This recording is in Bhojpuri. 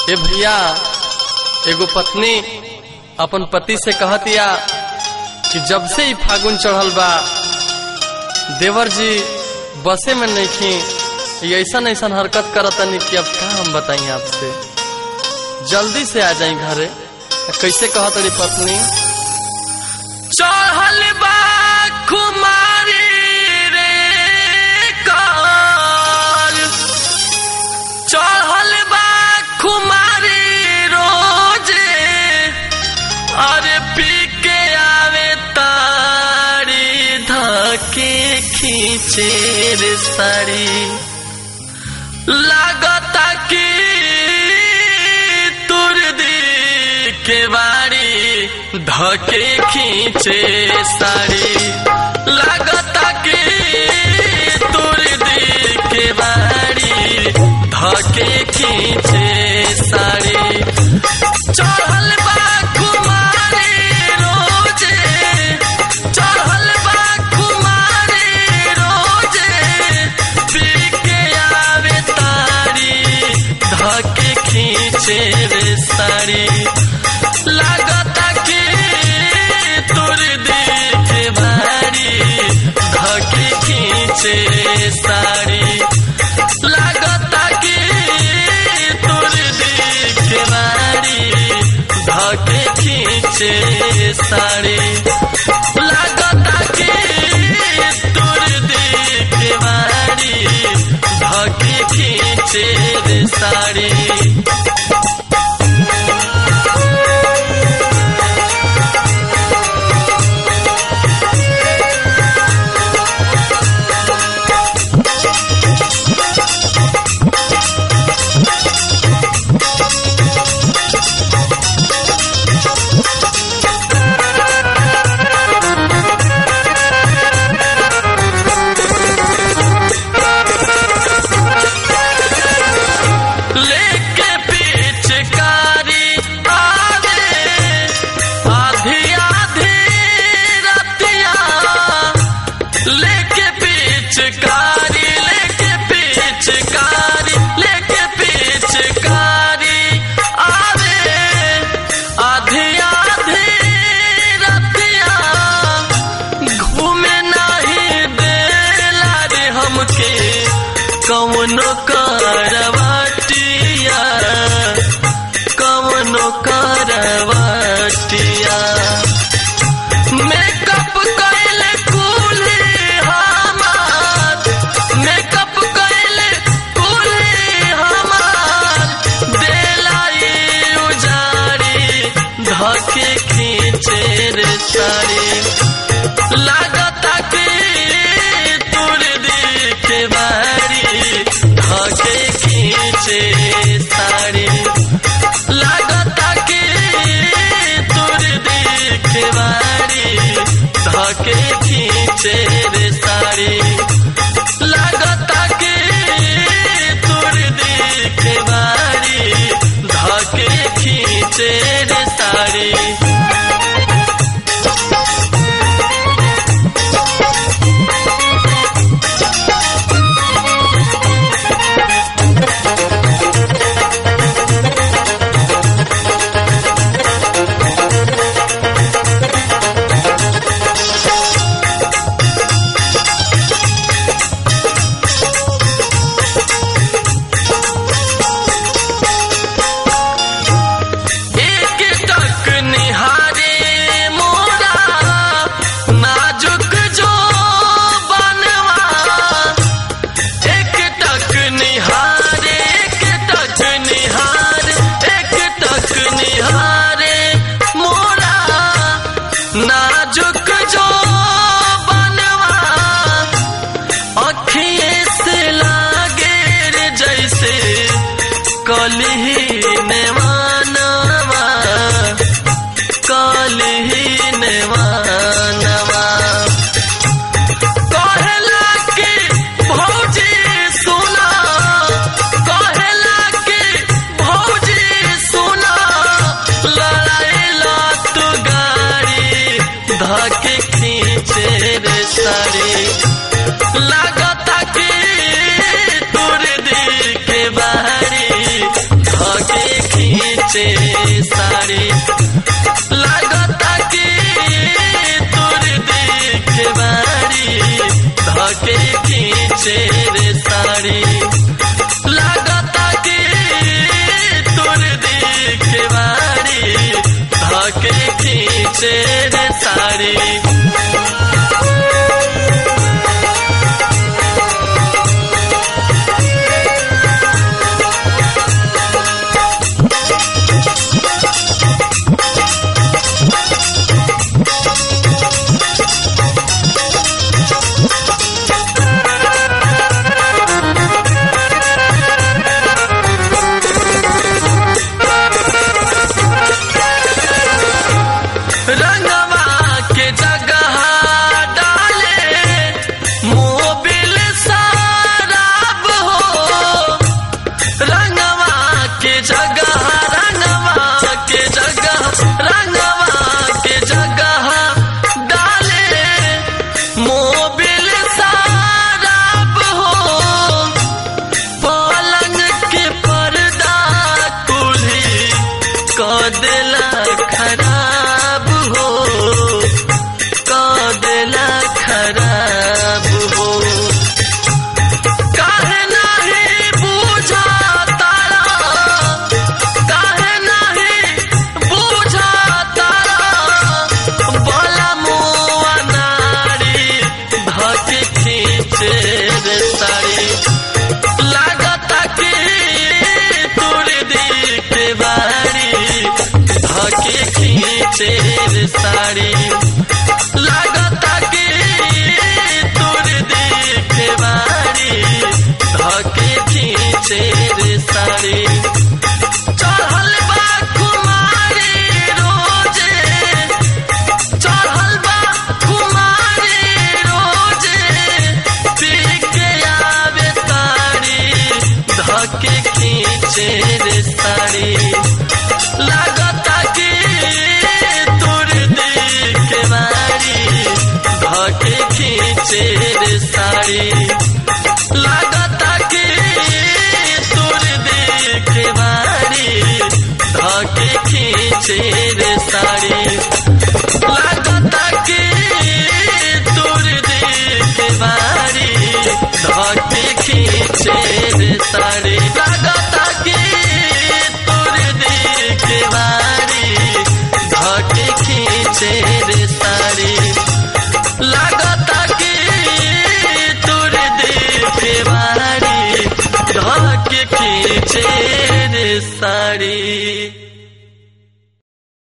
ए भैया एगो पत्नी अपन पति से कहतिया कि जब से ही फागुन चढ़ल बा देवर जी बसे में नहीं खी ऐसा ऐसा हरकत करतनी कि अब का हम बताई आपसे जल्दी से आ जाई घरे कैसे कहत रही पत्नी चढ़ल बा कुमारी रे काल चढ़ल बा कुमारी रोजे अरे पी के आवे तारी धके खींचे रे साड़ी लागता कि तुर दी के बाड़ी धके खींचे साड़ी लागता कि तुर दी के बाड़ी धके खींचे साड़ी चढ़ल बा कुमारी रोजे चढ़ल बा कुमारी रोजे पी के आवे तारी धके खींचे रे साड़ी लागता कि तुर देख बारी धके खींचे साड़ी लागता कि तुर देख बारी धके खींचे साड़ी लागता कि तुर देख बारी धके खींचे रे साड़ी लेके पिचकारी आवे आधी आधी रतिया लेके पिचकारी लेके पिचकारी लेके पिचकारी आवे आधी आधी रतिया घूमे नहीं देला रे हमके कौनो करवटिया कौनो करवटिया मेकअप कैले कुले हमार मेकअप कैले कुले हमार देलाई उजारी धके खींचे रे साड़ी लागता कि तुर देखे बारी धके खींचे साड़ी लागता कि तुर देखे बारी धके खींचे रे साड़ी लागता कि तुर देखे बारी धके खींचे रे साड़ी एक टक निहारे मोरा नाजुक जो बनवा एक टक निहारे एक टक निहारे एक टक निहारे मोरा नाजुक जो बनवा अखिए से लागे रे जैसे कलही नेवानवा कलही नेवानवा कहेला के भौजी सुना कहेला के भौजी सुना लड़ाइला तू गाड़ी धके खींचे रे साड़ी लागता कि तुर दी के बाहरी साड़ी लागता के तोर देखे बारी धके खींचे रे साड़ी चढ़ल बा कुमारी रोजे चढ़ल बा कुमारी रोजे पी के आवे तारी धके खींचे रे साड़ी लागता कि तोर देखे बारी धके खींचे रे साड़ी लागता कि तोर देखे बारी धके खींचे रे साड़ी लागता कि तोर देखे बारी धके खींचे रे साड़ी लागता कि तोर देखे बारी धके खींचे रे साड़ी लागता कि तोर देखे बारी धके खींचे रे साड़ी